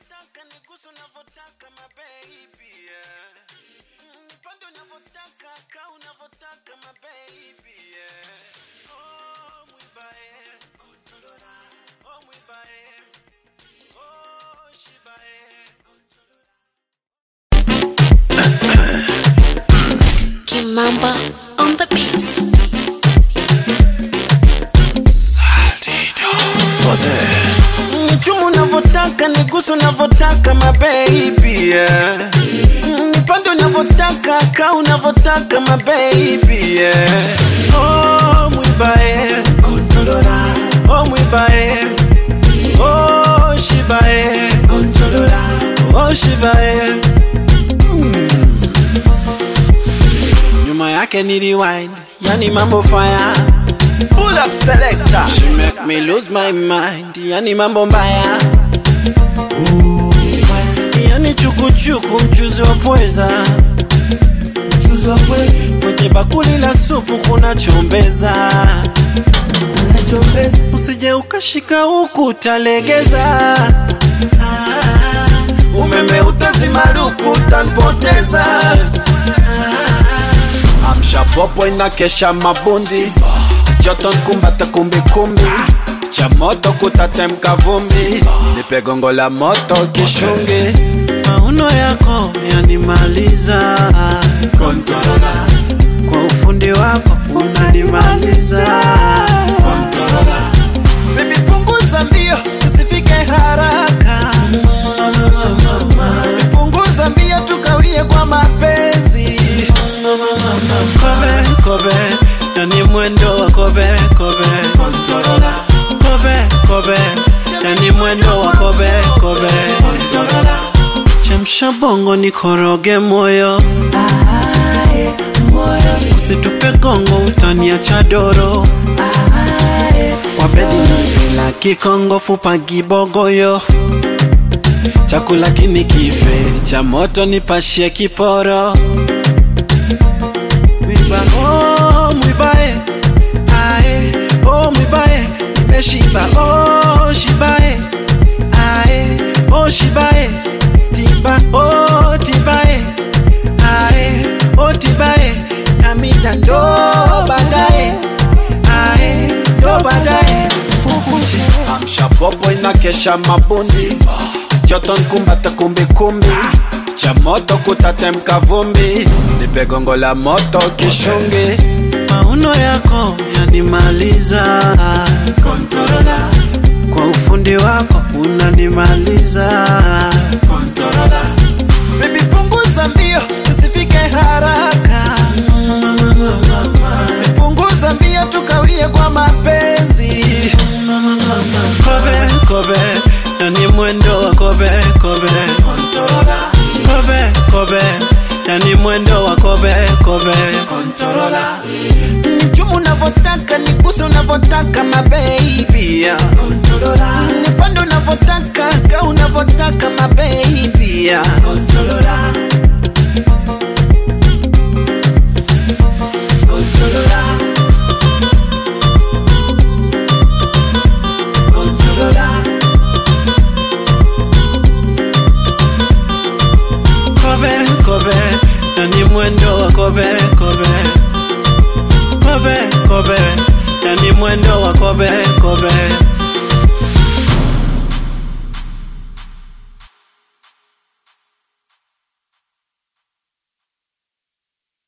unavyotaka nigusu unavyotaka mabebi yeah. Mm, nipande unavyotaka ka unavyotaka mabebi yeah. oh, mwibae oh, mwibae oh, shibae Kimamba on the beats. Nichumu unavyotaka nigusu unavyotaka mabebi yeah. Mm, nipande unavyotaka ka unavyotaka mabebi yeah. oh, mwibae oh, mwibae oh, shibae oh, shibae Mm. nyuma yake ni rewind yani mambo fire Pull up selector. She make me lose my mind. Yani mambo mbaya. Yani chukuchuku mchuzi wa pweza. Kwenye bakuli la supu kuna chombeza. Usije ukashika huku utalegeza. Umeme utazimaruku utanipoteza. Amsha popo inakesha mabundi joto nkumbata kumbikumbi cha moto kutatemka vumbi nipe gongo la moto kishungi mauno yako yanimaliza Kontorola. kwa ufundi wako unanimaliza Kontorola. Baby punguza mbio usifike haraka punguza mbio tukawie kwa mapenzi kobe kobe yani mwendo wa kobe kobe Kontorola. kobe kobe yani mwendo wa kobe kobe Kontorola. chemsha bongo nikoroge moyo usitupe gongo utaniacha doro wabedi nipila kikongo fupa gibogoyo chakula kinikife cha moto nipashie kiporo mwiba oh, mwibae ae oh, mwibae nimeshiba oh, shibae ae oh, shibae tiba oh, tibae ae oh, tibae namida ndo baadaye ae ndo baadaye pukuti amsha popo inakesha mabundi joto nkumbata kumbikumbi cha moto kutatemka vumbi nipe gongo la moto kishungi mauno yako yanimaliza Kontorola. kwa ufundi wako unanimaliza Kontorola. Baby punguza mbio tusifike haraka punguza mbio tukawie kwa mapenzi kobe kobe yani mwendo wa kobe kobe kobe kobe yani mwendo wa kobe kobe nichumu unavyotaka nigusu unavyotaka mabebi nipande unavyotaka ka unavyotaka mabebi kobe kobe yani mwendo wa kobe kobe kobe kobe yani mwendo wa kobe kobe